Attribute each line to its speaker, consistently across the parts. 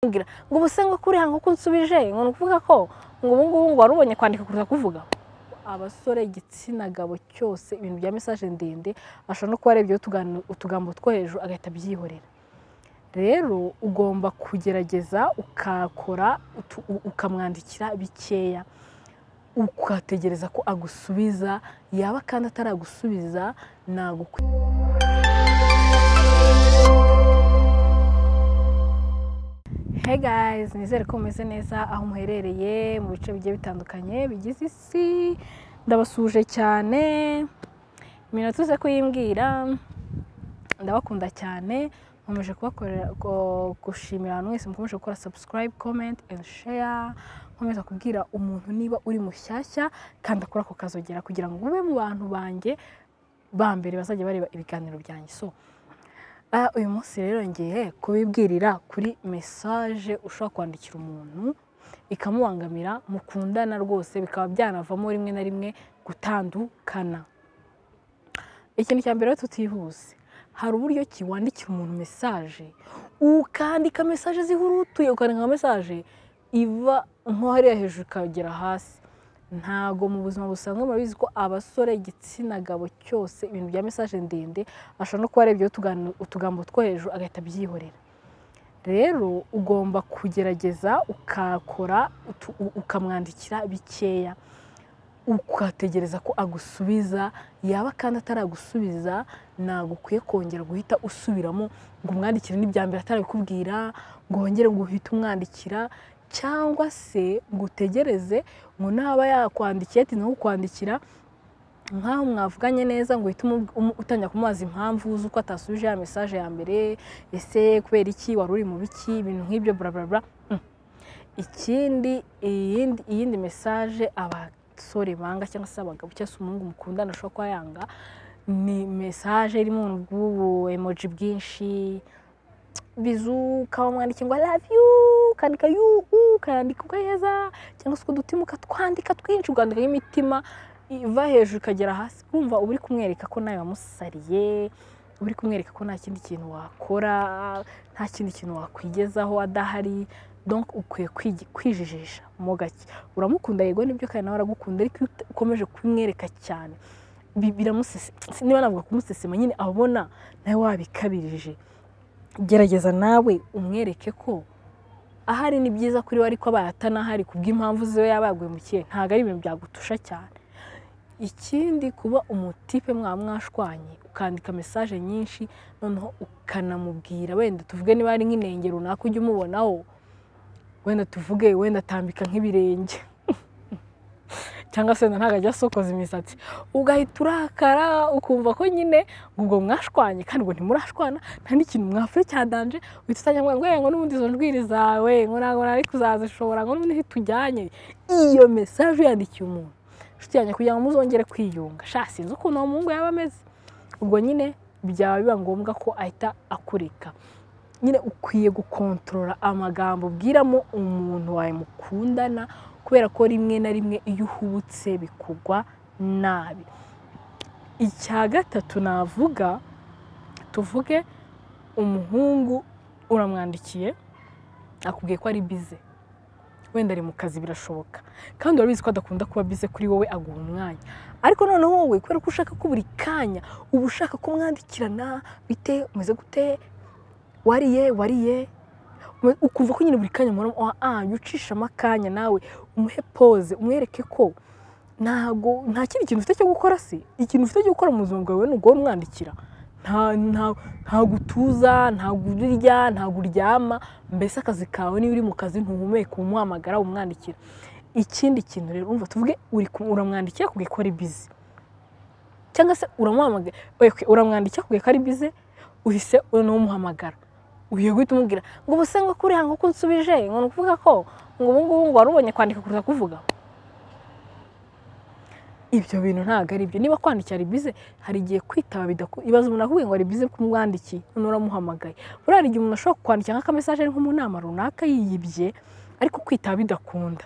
Speaker 1: ngo ubuse ngo kuriha ngo unsubije ngo ni ukuvuga ko ngo ubu ngubu ngo wari ubonye kwandika kuruta kuvuga abasore igitsina gabo cyose ibintu bya mesaje ndende ashobora no kuba yarebyeho utugambo two hejuru agahita abyihorera rero ugomba kugerageza ukakora ukamwandikira bikeya ukategereza ko agusubiza yaba kandi ataragusubiza nagukwe Hey guys nizere ko mumeze neza aho muherereye mu bice bigiye bitandukanye bigize isi ndabasuje cyane iminota uze kuyimbwira ndabakunda cyane nkomeje kubakorera gushimira abantu mwese mukomeje gukora subscribe comment and share nkomeza kubwira umuntu niba uri mushyashya kandi akora ako kazogera kugira ngo ube mu bantu banjye ba mbere bazajya bareba ibiganiro byanjye so uyu munsi rero ngiye kubibwirira kuri mesaje ushobora kwandikira umuntu ikamubangamira mukundana rwose bikaba byanavamo rimwe na rimwe gutandukana ikintu cya mbere tutihuse hari uburyo ki wandikira umuntu mesaje ukandika mesaje zihurutuye ukandika nka mesaje iva nko hariya hejuru ikagera hasi ntago mu buzima busanzwe murabizi ko abasore igitsina gabo cyose ibintu bya mesaje ndende ashobora no kuba yarebyeho utugambo two hejuru agahita abyihorera rero ugomba kugerageza ukakora ukamwandikira bikeya ukategereza ko agusubiza yaba kandi ataragusubiza ntabwo ukwiye kongera guhita usubiramo ngo umwandikire n'ibya mbere atarabikubwira ngo wongere ngo uhite umwandikira cyangwa se ngo utegereze ngo naba yakwandikiye ati nawe ukwandikira nk'aho mwavuganye neza ngo uhite utangira kumubaza impamvu z'uko atasubije ya mesaje ya mbere ese kubera iki wari uri mu biki ibintu nk'ibyo burabura ikindi iyindi mesaje abasore banga cyangwa se abagabo cyangwa se umuhungu mukundana ashobora kuba yanga ni mesaje irimo ubu emoji bwinshi bizu ukaba mwandike ngo love you ukandika yu ukandika ugaheza cyangwa se udutima ukatwandika twinshi ukandika imitima iva hejuru ikagera hasi wumva uba uri kumwereka ko nawe wamusariye uri kumwereka ko nta kindi kintu wakora nta kindi kintu wakwigezaho adahari donc ukwiye kwijijisha mo gake uramukunda yego nibyo kandi nawe aragukunda ariko iyo ukomeje kumwereka cyane niba navuga kumusesema nyine abona nawe wabikabirije gerageza nawe umwereke ko ahari ni byiza kuri we ariko abaye atanahari kubw'impamvu ziwe yaba yaguye mu kihe ntabwo ari ibintu byagutusha cyane ikindi kuba umutipe mwaba mwashwanye ukandika mesaje nyinshi noneho ukanamubwira wenda tuvuge niba ari nk'inenge runaka ujya umubonaho wenda tuvuge wenda atambika nk'ibirenge cyangwa se wenda ntabwo ajya asokoza imisatsi ugahita urakara ukumva ko nyine ubwo mwashwanye kandi ngo ntimurashwana nta n'ikintu mwavuye cyadanje uhita utajya ngo ngo n'ubundi izo njwiri zawe ngo ntabwo nari kuzazishobora ngo n'ubundi tujyanye iyo mesaje uyandikiye umuntu inshuti yanjye kugira ngo muzongere kwiyunga sha sinzi ukuntu uwo muhungu yaba ameze ubwo nyine byaba biba ngombwa ko ahita akureka nyine ukwiye gukontorora amagambo ubwiramo umuntu wawe mukundana kubera ko rimwe na rimwe iyo uhubutse bikugwa nabi icya gatatu navuga tuvuge umuhungu uramwandikiye akubwiye ko ari bize wenda ari mu kazi birashoboka kandi urabizi ko adakunda kuba bize kuri wowe aguha umwanya ariko noneho wowe kubera ko ushaka ko buri kanya uba ushaka kumwandikirana bite umeze gute wariye wariye ukumva ko nyine buri kanya muhora ah ucishamo akanya nawe umuhe pose umwereke ko ntago nta kindi kintu ufite cyo gukora se ikintu ufite cyo gukora mu buzima bwawe ni uguhora umwandikira ntabwo utuza ntabwo urirya ntabwo uryama mbese akazi kawe niba uri mu kazi ntuhumeke umuhamagara umwandikira ikindi kintu rero urumva tuvuge uramwandikira akubwiye ko ari bize cyangwa se uramuhamagara uramwandikira akubwiye ko ari bize uhise unumuhamagara ugiye guhita umubwira ngo ubuse ngo kuriha ngo unsubije ngo ni ukuvuga ko ngo ubu ngubu ngo wari ubonye kwandika kuruta kuvuga ibyo bintu ntabwo ari byo niba kwandikira ari bize hari igihe kwitaba ibibazo umuntu akubwiye ngo ari bize kumwandikiye none uramuhamagaye buriya hari igihe umuntu ashobora kwandikira nk'akamesaje nko mu nama runaka yiyibye ariko kwitaba bidakunda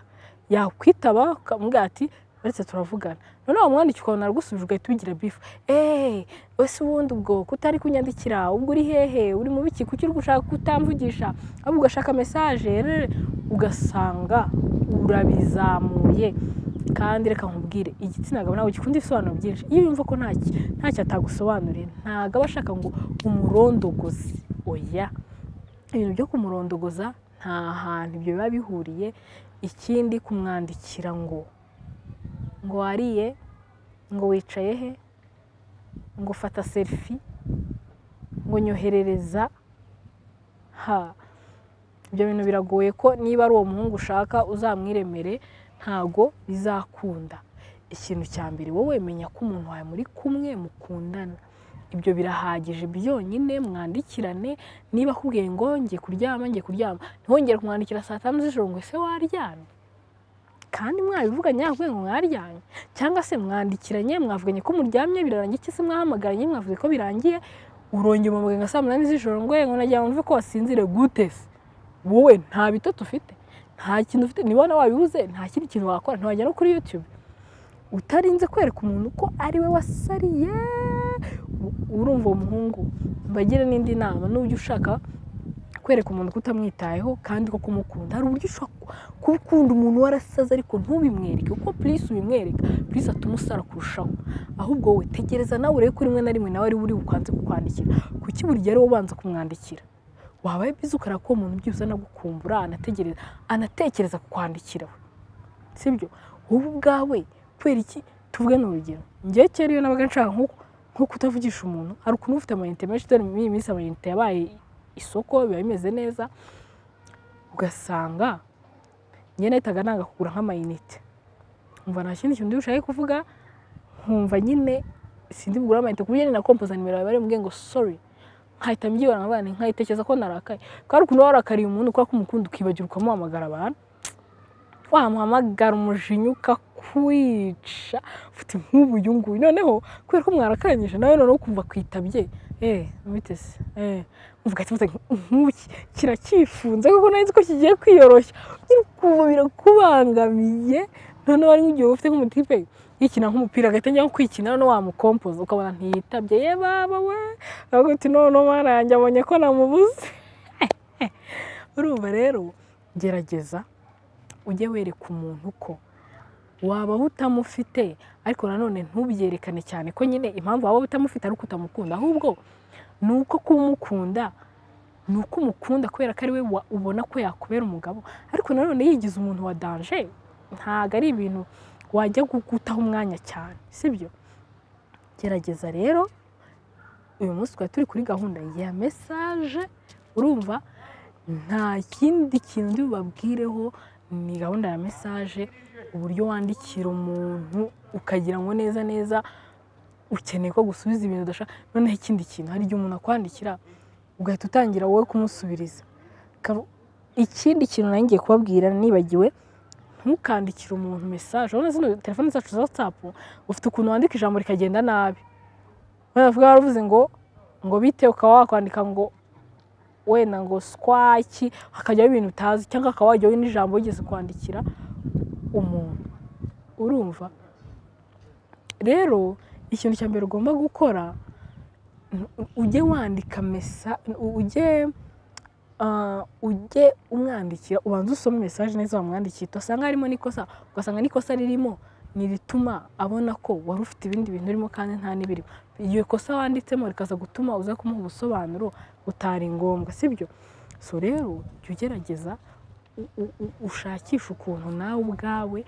Speaker 1: yakwitaba ukamubwira ati uretse turavugana none uwo mwanditsi ukabona aragusubije ugahita ubigira bifu eee ese ubundi ubwo kutari kunyandikira ubwo uri hehe uri mu biki kuki uri gushaka kutamvugisha ahubwo ugashaka mesaje ugasanga urabizamuye kandi reka nkubwire igitsina gabo ntabwo gikunda ibisobanuro byinshi iyo yumva ko ntacyo atagusobanuriye ntabwo aba ashaka ngo umurondogoze oya ibintu byo kumurondogoza nta hantu ibyo biba bihuriye ikindi kumwandikira ngo ngo wariye ngo wicaye he ngo fata serifi ngo nyoherereza ha ibyo bintu biragoye ko niba ari uwo muhungu ushaka uzamwiremere ntago bizakunda ikintu cya mbere wowe menya ko umuntu wawe muri kumwe mukundana ibyo birahagije byonyine mwandikirane niba akubwiye ngo ngiye kuryama ngiye kuryama ntihongere kumwandikira saa tanu z'ijoro ngo ese waryamye kandi mwabivuganye avuye ngo mwaryamye cyangwa se mwandikiranye mwavuganye ko muryamye birarangiye se mwahamagaranye mwavuze ko birangiye urongera umubiri nka saa munani z'ijoro ngo ngo nagira ngo ko wasinzire gute se wowe nta bitotsi ufite nta kintu ufite nibona wabibuze nta kindi kintu wakora ntiwajya no kuri yutube utarinze kwereka umuntu ko ari we wasariye urumva uwo muhungu mbagire n'indi nama n'uburyo ushaka kwereka umuntu kutamwitayeho kandi ko kumukunda hari uburyo ushobora gukunda umuntu warasaze ariko ntubimwereke kuko purisi ubimwereka purisi atuma usara kurushaho ahubwo wowe tegereza nawe urebe ko rimwe na rimwe nawe ari we uri bukanze kukwandikira kuki buri gihe ari wowe ubanza kumwandikira wabaye bizi ukareba ko uwo muntu byose anagukumbura anategereza anatekereza kukwandikira we sibyo wowe ubwawe kubera iki tuvuge ni urugero ngewe kera iyo nabaga nshaka nk'uko nko kutavugisha umuntu hari ukuntu ufite amayinite menshi dore muri iyi minsi amayinite yabaye isoko biba bimeze neza ugasanga nyine nahitaga nanga kugura nk'amayinite nkumva nta kindi kintu ushaka kuvuga nkumva nyine sindi bugura amayinite ku buryo na kompoza nimero yawe bari ngo sori nkahita mbyibara nkabana nkayitekereza ko narakaye kuko hari ukuntu waba warakariye umuntu kubera ko umukunda ukibagirwa ukamuhamagara abantu wamuhamagara umujinya ukakwica ufite nk'ubu uyu nguyu noneho kubera ko mwarakaranyije nawe noneho ukumva kwitabye eee mubiteze eee muvuga ati nk'uki kiracyifunze kuko nzi ko kigiye kwiyoroshya ukumva birakubangamiye noneho ari nk'igihe ufite nk'umutipe yikina nk'umupira agahita ajya kwikina noneho wamukompoza ukabona ntiyitabye ye baba we aravuga ati noneho marange abonye ko namubuze urumva rero gerageza ujye wereka umuntu ko waba utamufite ariko nanone ntubyerekane cyane ko nyine impamvu waba utamufite ari uko utamukunda ahubwo ni uko kumukunda ni uko umukunda kubera ko ari we ubona ko yakubera umugabo ariko nanone yigize umuntu wa danje ntabwo ari ibintu wajya gutaho umwanya cyane sibyo gerageza rero uyu munsi twari turi kuri gahunda ya mesaje urumva nta kindi kintu babwireho ni gahunda ya mesaje uburyo wandikira umuntu ukagira ngo neza neza ukeneye ko gusubiza ibintu udashaka noneho ikindi kintu hari igihe umuntu akwandikira ugahita utangira wowe kumusubiriza ikindi kintu nanjye ngiye kubabwira nibagiwe ntukandikire umuntu mesaje urabona zino telefone zacu za watsapu ufite ukuntu wandika ijambo rikagenda nabi bavuga baravuze ngo ngo bite ukaba wakwandika ngo wenda ngo sikwaki hakajyaho ibintu utazi cyangwa akaba wajyaho n'ijambo wigeze kwandikira umuntu urumva rero ikintu cya mbere ugomba gukora ujye wandika mesa ujye ujye umwandikira ubanza usome mesaje neza wamwandikiye utasanga harimo n'ikosa ugasanga n'ikosa ririmo ni rituma abona ko wari ufite ibindi bintu urimo kandi nta n'ibirimo iryo kosa wanditsemo rikaza gutuma uza kumuha ubusobanuro butari ngombwa sibyo so rero jya ugerageza ushakisha ukuntu nawe ubwawe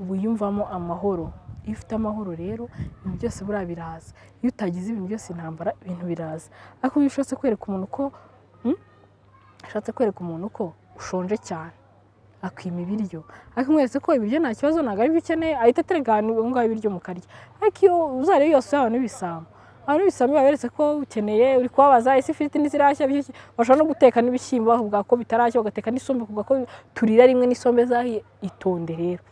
Speaker 1: wiyumvamo amahoro iyo ufite amahoro rero ibintu byose buriya biraza iyo utagize ibintu byose intambara ibintu biraza ariko iyo ushatse kwereka umuntu ko ushatse kwereka umuntu ko ushonje cyane akwima ibiryo ariko mwese ko ibiryo nta kibazo ntabwo ari byo ukeneye ahita atereka ahantu ngaho ibiryo mukarya ariko iyo uzareba yose yaba n'ibisambo abantu ibisambo baberetse ko ukeneye uri kubabaza ese ifiriti ntizirashya bashobora no guteka n'ibishyimbo bavuga ko bitarashya bagateka n'isombe kuvuga ko turira rimwe n'isombe zahiye itonde rero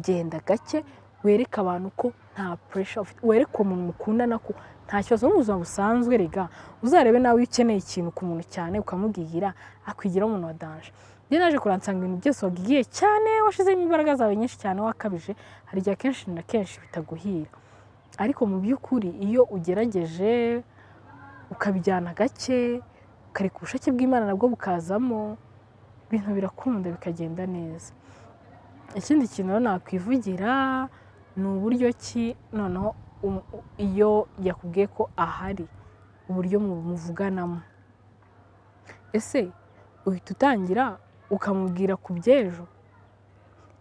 Speaker 1: genda gake wereke abantu ko nta puresha ufite wereke umuntu mukundana ko nta kibazo no mu buzima busanzwe rega uzarebe nawe iyo ukeneye ikintu ku muntu cyane ukamubwira akwigiraho umuntu wa danje njye naje kuransanga ibintu byose wagiye cyane washizemo imbaraga zawe nyinshi cyane wakabije hari igihe akenshi na kenshi bitaguhira ariko mu by'ukuri iyo ugerageje ukabijyana gake ukareka ubushake bw'imana nabwo bukazamo ibintu birakunda bikagenda neza ikindi kintu rero nakwivugira ni uburyo ki noneho iyo yakubwiye ko ahari uburyo muvuganamo ese uhita utangira ukamubwira ku by'ejo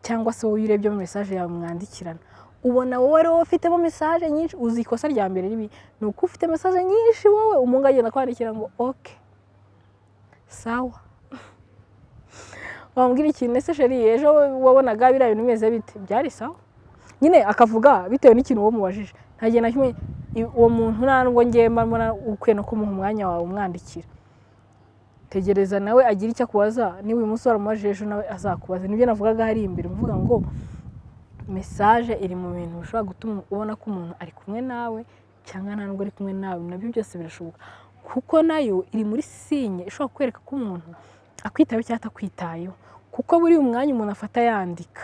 Speaker 1: cyangwa se wowe urebyemo mesaje yawe mwandikirana ubona wowe ari wowe ufitemo mesaje nyinshi uzi ikosa rya mbere ribi ni uko ufite mesaje nyinshi wowe umuntu agenda kwandikira ngo oke sawa wambwira ikintu ese sheri ejo wabonaga biriya bintu bimeze bite byari sawa nyine akavuga bitewe n'ikintu uwo mubajije nta gihe na kimwe uwo muntu nta nubwo ngewe mba ukwiye no kumuha umwanya wawe umwandikira tegereza nawe agira icyo akubaza niba uyu munsi waramubajije ejo nawe azakubaza nibyo navugaga hari imbere mvuga ngo mesaje iri mu bintu bishobora gutuma ubona ko umuntu ari kumwe nawe cyangwa nta nubwo ari kumwe nawe nabyo byose birashoboka kuko nayo iri muri sinye ishobora kwereka ko umuntu akwitayeho cyangwa atakwitayeho kuko buriya umwanya umuntu afata yandika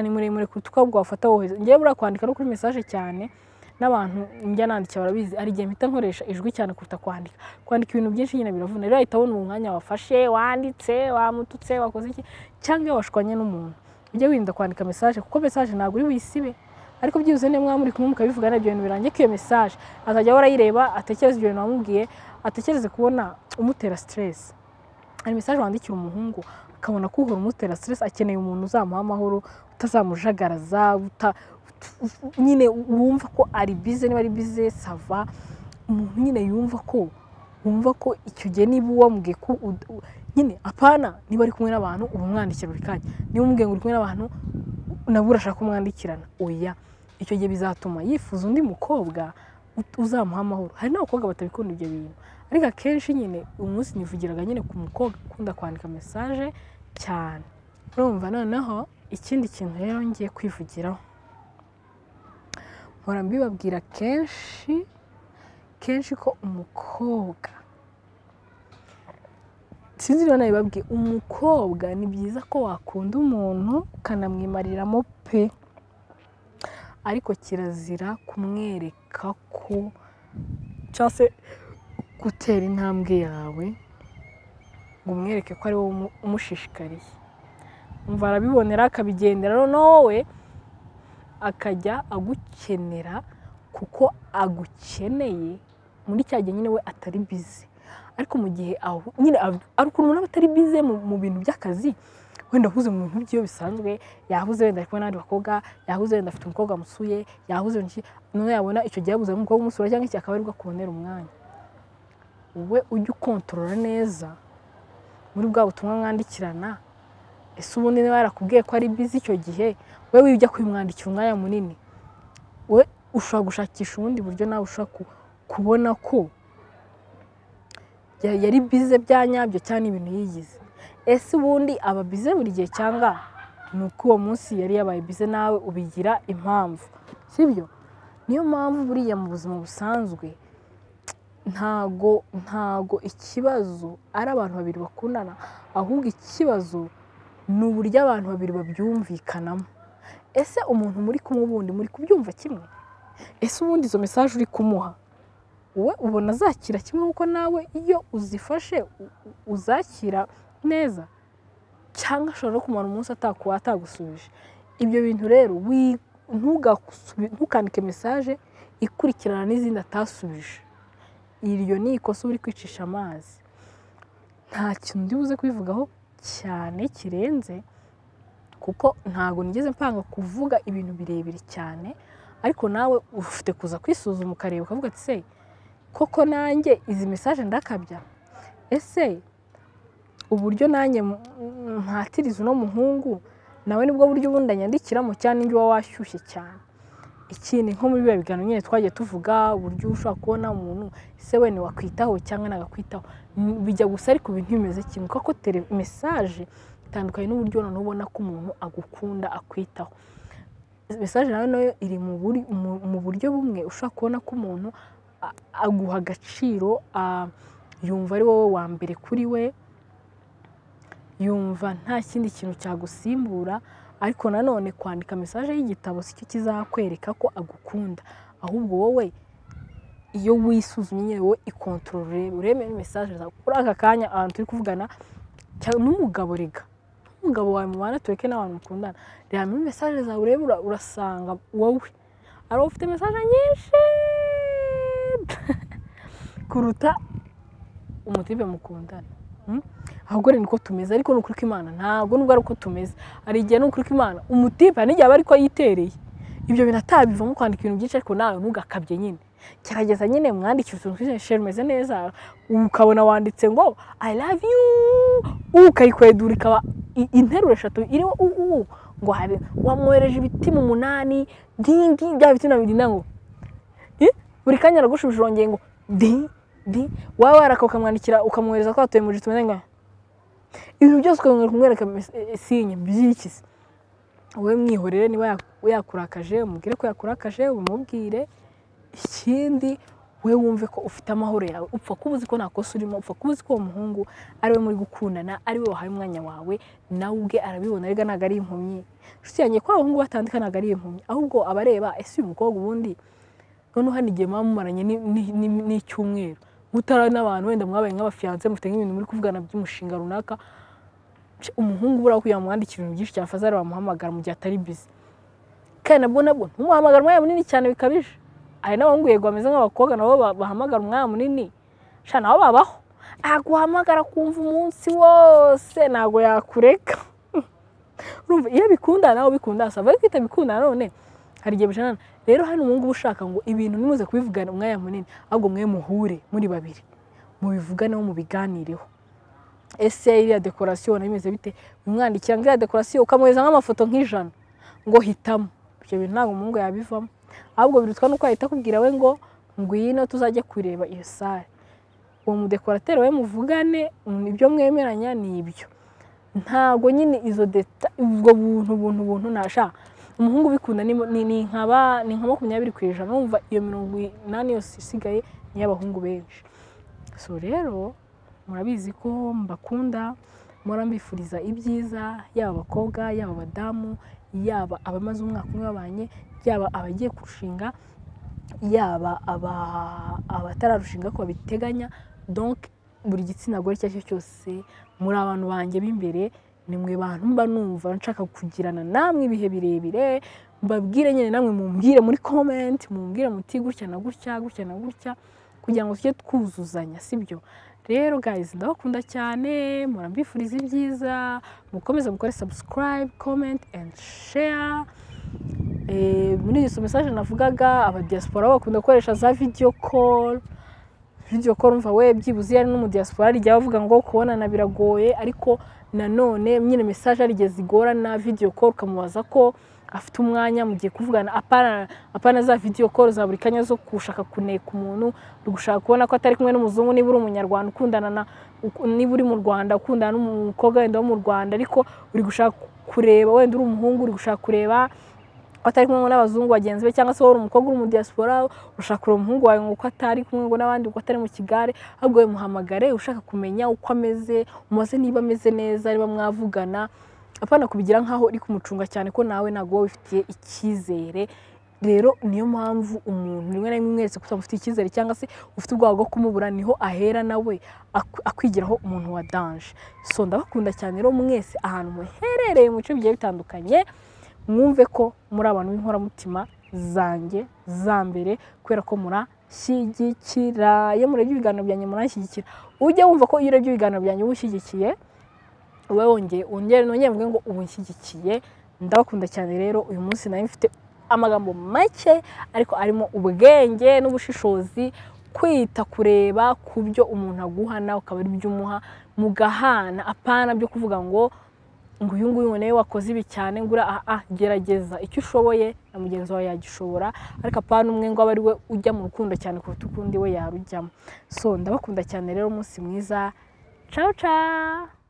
Speaker 1: ni muremure kuruta uko ahubwo wafata wohereza ngewe buriya kwandika no kuri mesaje cyane n'abantu njya nandika barabizi hari igihe mpita nkoresha ijwi cyane kuruta kwandika kwandika ibintu byinshi nyine biravuna rero ahita abona umwanya wafashe wanditse wamututse wakoze iki cyangwa iyo washwanye n'umuntu ujye wirinda kwandika mesaje kuko mesaje ntabwo uri buyisibe ariko byibuze niba mwamuri kumwe mukabivugana ibyo bintu birangiye ko iyo mesaje azajya ahora ayireba atekereza ibyo bintu wamubwiye atekereze kubona umutera siteresi hari mesaje wandikira umuhungu akabona ko uhora umutera siteresi akeneye umuntu uzamuha amahoro utazamujagaraza nyine wumva ko ari bize niba ari bize sava umuntu nyine yumva ko wumva ko icyo gihe niba wambwiye ko nyine apana niba ari kumwe n'abantu uba umwandikira buri kanya niba umubwiye ngo uri kumwe n'abantu nabwo urashaka kumwandikirana oya icyo gihe bizatuma yifuza undi mukobwa uzamuha amahoro hari n'abakobwa batabikunda ibyo bintu ariko akenshi nyine umunsi nivugiraga nyine ku mukobwa ukunda kwandika mesaje cyane urumva noneho ikindi kintu rero ngiye kwivugiraho mpora mbibabwira kenshi kenshi ko umukobwa sinzi niba nabibabwiye umukobwa ni byiza ko wakunda umuntu ukanamwimariramo pe ariko kirazira kumwereka ko cyangwa se gutera intambwe yawe ngo umwereke ko ari wowe umushishikariye umva arabibonera akabigendera noneho wowe akajya agukenera kuko agukeneye muri cya gihe nyine we atari bize ariko mu gihe aho nyine ari ukuntu umuntu aba atari bize mu bintu by'akazi wenda ahuze mu bintu by'iyo bisanzwe yahuze wenda ari kumwe n'abandi bakobwa yahuze wenda afite umukobwa amusuye yahuze none yabona icyo gihe yabuze umukobwa umusura cyangwa iki akaba aribwo akubonera umwanya wowe ujye ukontorora neza muri bwa butumwa mwandikirana ese ubundi niba yarakubwiye ko ari bizi icyo gihe wowe ujya kubimwandikira umwanya munini we ushobora gushakisha ubundi buryo nawe ushobora kubona ko yari bize bya nyabyo cyangwa n'ibintu yigize ese ubundi aba bize buri gihe cyangwa ni uko uwo munsi yari yabaye bize nawe ubigira impamvu sibyo niyo mpamvu buriya mu buzima busanzwe ntago ntago ikibazo ari abantu babiri bakundana ahubwo ikibazo ni uburyo abantu babiri babyumvikanamo ese umuntu muri kumwe ubundi muri kubyumva kimwe ese ubundi izo mesaje uri kumuha wowe ubona azakira kimwe kuko nawe iyo uzifashe uzakira neza cyangwa ashobora no kumara umunsi atakuba atagusubije ibyo bintu rero ntukandike mesaje ikurikirana n'izindi atasubije iryo ni ikosa uba uri kwicisha amazi nta kintu buze kubivugaho cyane kirenze kuko ntabwo nigeze mpanga kuvuga ibintu birebire cyane ariko nawe ufite kuza kwisuzuma ukareba ukavuga ati se koko nanjye izi mesaje ndakabya ese uburyo nanjye mpatiriza uno muhungu nawe nibwo buryo ubundi anyandikiramo cyane n'ibyo uba washyushye cyane ikindi nko muri biba biganiro nyine twagiye tuvuga uburyo ushobora kubona umuntu ese wenda wakwitaho cyangwa nagakwitaho bijya gusa ariko ibintu bimeze kimwe kuko mesaje itandukanye n'uburyo noneho ubona ko umuntu agukunda akwitaho mesaje nawe nayo iri mu buryo bumwe ushobora kubona ko umuntu a- aguha agaciro a- yumva ari wowe wa mbere kuri we yumva nta kindi kintu cyagusimbura ariko nanone kwandika mesaje y'igitabo si cyo kizakwereka ko agukunda ahubwo wowe iyo wisuzumye nyine wowe ikontorore urebe mesaje zawe kuri aka kanya ahantu turi kuvugana cyangwa n'umugabo rega n'umugabo wawe mubana tureke n'abantu mukundana reba muri mesaje zawe urebe ura- urasanga wowe ari wowe ufite mesaje nyinshi kuruta umutipe mukundana Mm? ahubwo rero niko tumeze ariko ni ukuri kw'imana ntabwo nubwo ari uko tumeze hari igihe ni ukuri kw'imana umutipe hari n'igihe aba ariko yitereye ibyo bintu atabivamo kwandika ibintu byinshi ariko nawe ntugakabye nyine gerageza nyine mwandikira utuntu twinshi sheri umeze neza ukabona wanditse ngo i love you ubu ukayikwedura ikaba i- interuro eshatu iriho u u u, ngo habe wamwohereje ibitima umunani dingi bya bitima bibiri na ngo Eh? buri kanya aragushubije urongeye ngo di di waba waraka ukamwandikira ukamwohereza ko watuye mu gihe tumeze ngaho ibintu byose ukabona kumwereka mes- eh, sinye by'iki se wowe mwihorere niba yak- yakurakaje umubwire ko yakurakaje umubwire ikindi we wumve ko ufite amahoro yawe upfa kuba uzi ko nta kosa urimo upfa kuba uzi ko uwo muhungu ari we muri gukundana ari we wahaye umwanya wawe nawe ubwe arabibona ariko ntabwo ari impumyi inshuti yanjye ko abahungu batandika ntabwo ari impumyi ahubwo aba areba ese uyu mukobwa ubundi noneho hano igihe muba mumaranye ni- ni- ni- n'icyumweru mutara n'abantu wenda mwabaye nk'abafiyanse mufite nk'ibintu muri kuvugana by'umushinga runaka Sh- umuhungu buriya kugira ngo mwandikire ibintu byinshi cyane fazari wamuhamagara mu gihe atari bizi kandi nabwo nabwo ntumuhamagara umwanya munini cyane bikabije hari n'abahungu yego bameze nk'abakobwa nabo ba- bahamagara umwanya munini sha nabo babaho aguhamagara kumva umunsi wose ntabwo yakureka urumva iyo bikunda nawe bikunda sava ariko kwita bikunda none hari igihe bijanana rero hano umuhungu uba ushaka ngo ibintu nimuze kubivugana umwanya munini ahubwo mwe muhure muri babiri mubivuganeho mubiganireho ese iriya dekorasiyo nabimeze bite umwandikira ngo iriya dekorasiyo ukamwohereza nk'amafoto nk'ijana ngo hitamo ibyo bintu ntabwo umuhungu yabivamo ahubwo birutwa nuko yahita akubwira we ngo ngwino tuzajye kureba iyo sare uwo mudekorateri we muvugane mm, ibyo mwemeranya ni ibyo ntabwo nyine izo deta ubwo buntu buntu buntu nasha umuhungu ubikunda ni, ni, ni nkaba ni nka makumyabiri ku ijana urumva iyo mirongo inani yose isigaye ni iy'abahungu benshi so rero murabizi ko mbakunda mpora mbifuriza ibyiza yaba abakobwa yaba abadamu yaba abamaze umwaka umwe babanye yaba abagiye kurushinga yaba aba- abatararushinga ko babiteganya donc buri gitsina gore icyo ari cyo cyose muri abantu banjye b'imbere ni mwe bantu mba numva nshaka kugirana namwe ibihe birebire mbabwire nyine namwe mumbwire muri comment mumbwire muti gutya na gutya gutya na gutya kugira ngo tujye twuzuzanya sibyo rero guys ndabakunda cyane murambifuriza ibyiza mukomeze mukore subscribe comment and share Eh, muri izo mesaje navugaga abadiaspora bo bakunda gukoresha za video call video call umva we byibuze iyo ari n'umudiaspora hari igihe bavuga ngo kubonana biragoye ariko nanone nyine mesaje hari igihe zigora na video call ukamubaza ko afite umwanya mugiye kuvugana apana apana za video call za buri kanya zo gushaka kuneka umuntu uri gushaka kubona ko atari kumwe n'umuzungu niba uri umunyarwanda ukundana na uku- niba uri mu Rwanda ukundana n'umukobwa wenda wo mu Rwanda ariko uri gushaka kureba wenda uri umuhungu uri gushaka kureba ko atari kumwe n'abazungu bagenzi be cyangwa se wowe uri umukobwa uri umudiyasipora ushaka kureba umuhungu wawe ngo uko atari kumwe ngo n'abandi uko atari mu kigare ahubwo we muhamagare ushaka kumenya uko ameze umubaze niba ameze neza niba mwavugana apana kubigira nk'aho uri kumucunga cyane ko nawe ntabwo wowe ubifitiye icyizere rero niyo mpamvu umuntu rimwe na rimwe wese kutamufitiye icyizere cyangwa se ufite ubwoba bwo kumubura niho ahera nawe ak- akwigiraho umuntu wa danje so ndabakunda cyane rero mwese ahantu muherereye mu bice bigiye bitandukanye mwumve ko muri abantu b'inkoramutima zanjye za mbere kubera ko murashyigikira iyo murebye ibiganiro byanjye murashyigikira ujye wumva ko iyo urebye ibiganiro byanjye uba ushyigikiye ube wongeye wongere nongere mvuge ngo ubu nshyigikiye ndabakunda cyane rero uyu munsi nari mfite amagambo make ariko arimo ubwenge n'ubushishozi kwita kureba ku byo umuntu aguha nawe ukaba ari byo umuha mugahana apana byo kuvuga ngo ngo uyu nguyu nawe wakoze ibi cyane ngo uriya aha gerageza icyo ushoboye na mugenzi wawe yagishobora ariko apana umwe ngo abe ari we ujya mu rukundo cyane kuruta ukundi we yarujyamo so ndabakunda cyane rero umunsi mwiza ciao ciao